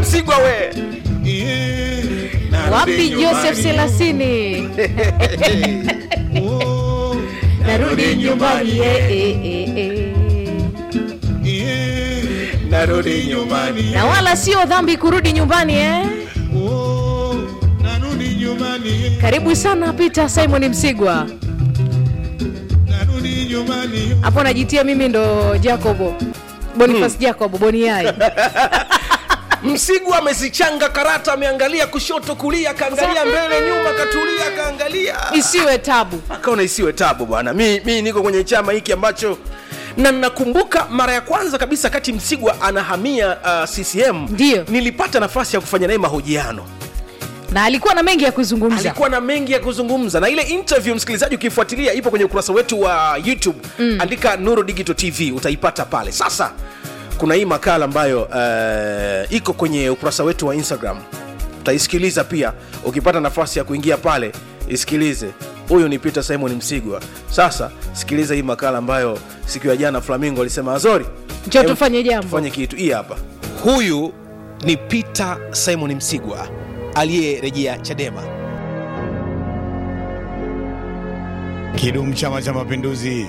Msigwa we. wapi joseph selasini narudi nyumbani eh, eh, eh, eh. Narudi nyumbani. na wala sio dhambi kurudi nyumbani eh? narudi nyumbani karibu sana peter simon msigwa narudi nyumbani hapo najitia mimi ndo jacobo bonifas jacobo boniai Msigwa amezichanga karata, ameangalia kushoto, kulia, akaangalia mbele, nyuma, katulia, akaangalia isiwe tabu akaona isiwe tabu bwana. Mi, mi niko kwenye chama hiki ambacho na nakumbuka mara ya kwanza kabisa kati Msigwa anahamia uh, CCM Ndiyo. nilipata nafasi ya kufanya naye mahojiano. na alikuwa na mengi ya kuzungumza Alikuwa na mengi ya kuzungumza, na ile interview msikilizaji, ukifuatilia ipo kwenye ukurasa wetu wa YouTube mm. andika Nuru Digital TV utaipata pale. Sasa kuna hii makala ambayo uh, iko kwenye ukurasa wetu wa Instagram, utaisikiliza pia ukipata nafasi ya kuingia pale, isikilize. Huyu ni Peter Simon Msigwa. Sasa sikiliza hii makala ambayo siku ya jana Flamingo alisema Azori, Njoo em, tufanye jambo." tufanye kitu. Hii hapa, huyu ni Peter Simon Msigwa aliyerejea Chadema. kidumu chama cha mapinduzi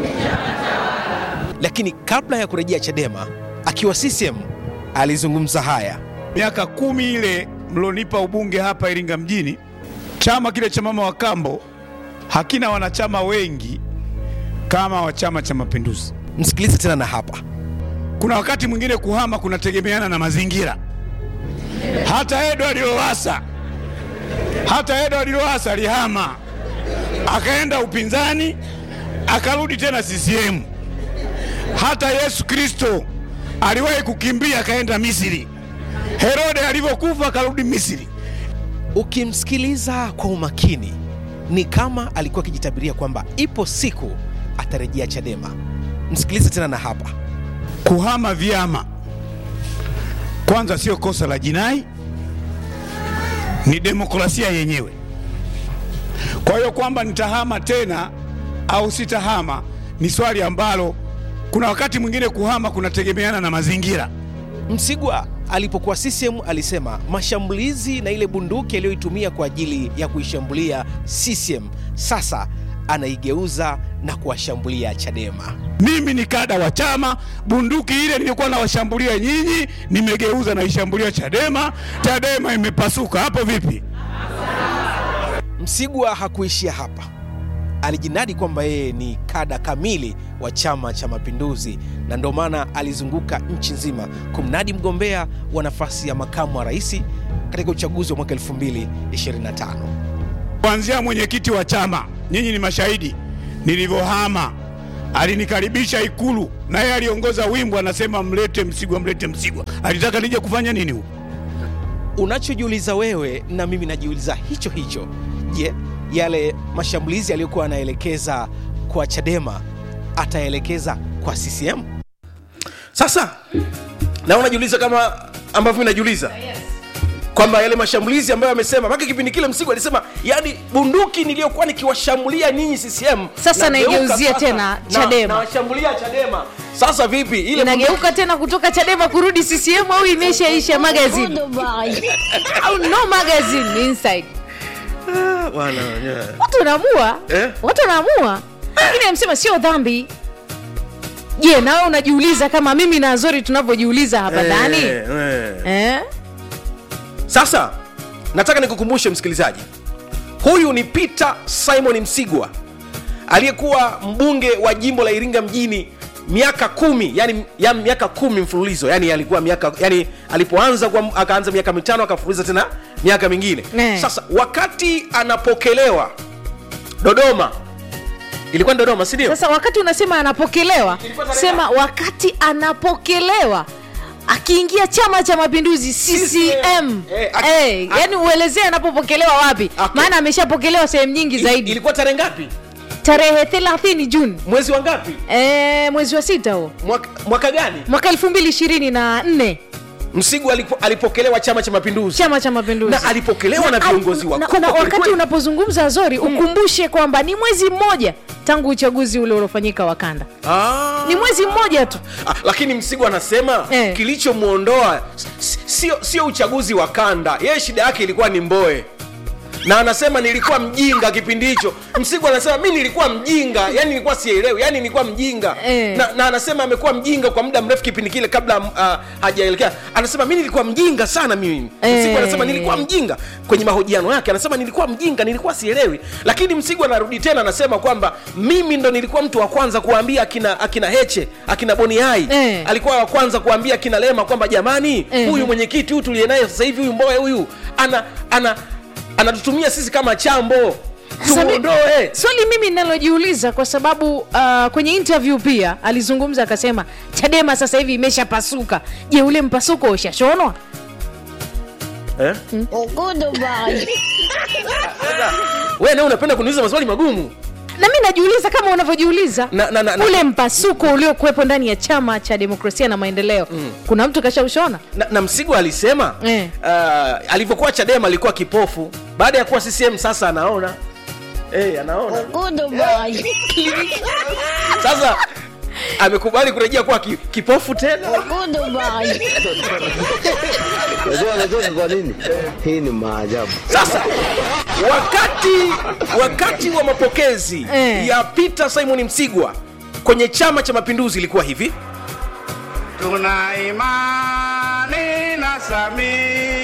lakini kabla ya kurejea Chadema akiwa CCM alizungumza haya. miaka kumi ile mlonipa ubunge hapa Iringa mjini, chama kile cha mama wa kambo hakina wanachama wengi kama wa chama cha mapinduzi. Msikilize tena na hapa. Kuna wakati mwingine kuhama kunategemeana na mazingira. Hata Edward Lowassa, hata Edward Lowassa alihama akaenda upinzani, akarudi tena CCM. Hata Yesu Kristo aliwahi kukimbia akaenda Misri. Herode alivyokufa akarudi Misri. Ukimsikiliza kwa umakini, ni kama alikuwa akijitabiria kwamba ipo siku atarejea Chadema. Msikilize tena na hapa. Kuhama vyama kwanza sio kosa la jinai, ni demokrasia yenyewe. Kwa hiyo kwamba nitahama tena au sitahama ni swali ambalo kuna wakati mwingine kuhama kunategemeana na mazingira. Msigwa alipokuwa CCM alisema mashambulizi na ile bunduki aliyoitumia kwa ajili ya kuishambulia CCM sasa anaigeuza na kuwashambulia Chadema. Mimi ni kada wa chama, bunduki ile nilikuwa nawashambulia nyinyi, nimegeuza naishambulia Chadema. Chadema imepasuka hapo vipi? Msigwa hakuishia hapa, alijinadi kwamba yeye ni kada kamili wa Chama cha Mapinduzi, na ndio maana alizunguka nchi nzima kumnadi mgombea wa nafasi ya makamu wa rais katika uchaguzi wa mwaka 2025. Kuanzia mwenyekiti wa chama, nyinyi ni mashahidi, nilivyohama alinikaribisha Ikulu na yeye aliongoza wimbo, anasema mlete Msigwa, mlete Msigwa. Alitaka nije kufanya nini huko? Unachojiuliza wewe na mimi najiuliza hicho hicho. Je, yale mashambulizi aliyokuwa anaelekeza kwa Chadema ataelekeza kwa CCM? Sasa na unajiuliza kama ambavyo mimi najiuliza kwamba yale mashambulizi ambayo amesema maka kipindi kile Msigwa alisema yani bunduki niliyokuwa nikiwashambulia ninyi CCM Sasa nageuka naigeuzia sasa tena na- Chadema. nawashambulia Chadema. Sasa vipi ile bunduki- inageuka tena kutoka chadema kurudi ccm au imeshaisha magazine au no magazine inside Ah, bwana, yeah. watu wanaamua Eh? watu wanaamua lakini amsema sio dhambi je nawe unajiuliza kama mimi na azori tunavyojiuliza hapa ndani Eh, eh. eh? Sasa nataka nikukumbushe msikilizaji, huyu ni Peter Simon Msigwa aliyekuwa mbunge wa jimbo la Iringa mjini miaka kumi yani, ya miaka kumi mfululizo yani alikuwa miaka yani alipoanza kwa, akaanza miaka mitano akafululiza tena miaka mingine Eh. sasa wakati anapokelewa Dodoma ilikuwa ni Dodoma si ndio? sasa wakati unasema anapokelewa Ilikuwa tarehe sema wakati anapokelewa akiingia chama cha mapinduzi ccm Eh, aki- hey, aki- yani uelezee anapopokelewa wapi Okay. maana ameshapokelewa sehemu nyingi zaidi ilikuwa tarehe ngapi? tarehe 30 juni Mwezi wa ngapi? e, mwezi wa sita huo Mwaka, mwaka gani? mwaka elfu mbili ishirini na nne Msigwa alipo, alipokelewa Chama cha Mapinduzi chama cha mapinduzi na alipokelewa na viongozi na, wakubwa na kweli wakati kweli. unapozungumza zori ukumbushe kwamba ni mwezi mmoja tangu uchaguzi ule uliofanyika wakanda Ah. ni mwezi mmoja tu Ah, lakini Msigwa anasema Eh. kilichomwondoa s- sio sio uchaguzi wa kanda yeye shida yake ilikuwa ni mboe na anasema nilikuwa mjinga kipindi hicho msigu anasema mi nilikuwa mjinga yani nilikuwa sielewi yani nilikuwa mjinga Eh. na, na anasema amekuwa mjinga kwa muda mrefu kipindi kile kabla uh, hajaelekea anasema mi nilikuwa mjinga sana mimi Eh. msigu anasema nilikuwa mjinga kwenye mahojiano yake anasema nilikuwa mjinga nilikuwa sielewi lakini msigu anarudi tena anasema kwamba mimi ndo nilikuwa mtu wa kwanza kuwaambia akina akina heche akina boniai Eh. alikuwa wa kwanza kuambia akina lema kwamba jamani Eh. huyu mwenyekiti huyu tuliye naye sasa hivi huyu mboe huyu ana ana anatutumia sisi kama chambo Sasa mi- tumuondoe swali mimi ninalojiuliza kwa sababu uh, kwenye interview pia alizungumza akasema chadema sasa hivi imeshapasuka je ule mpasuko ushashonwa eh? wewe nawe unapenda kuniuliza maswali magumu na mi najiuliza kama unavyojiuliza Na- na- na- na- ule mpasuko uliokuwepo ndani ya chama cha demokrasia na maendeleo mm. kuna mtu kashaushona na, na msigo alisema Eh. uh, alivyokuwa chadema alikuwa kipofu baada ya kuwa ccm sasa anaona hey, anaona sasa amekubali kurejea kuwa ki, kipofu tena Unajua anacheka kwa nini? Hii ni maajabu. sasa wakati wakati wa mapokezi Eh. ya peter simon msigwa kwenye chama cha mapinduzi ilikuwa hivi Tuna imani na Samia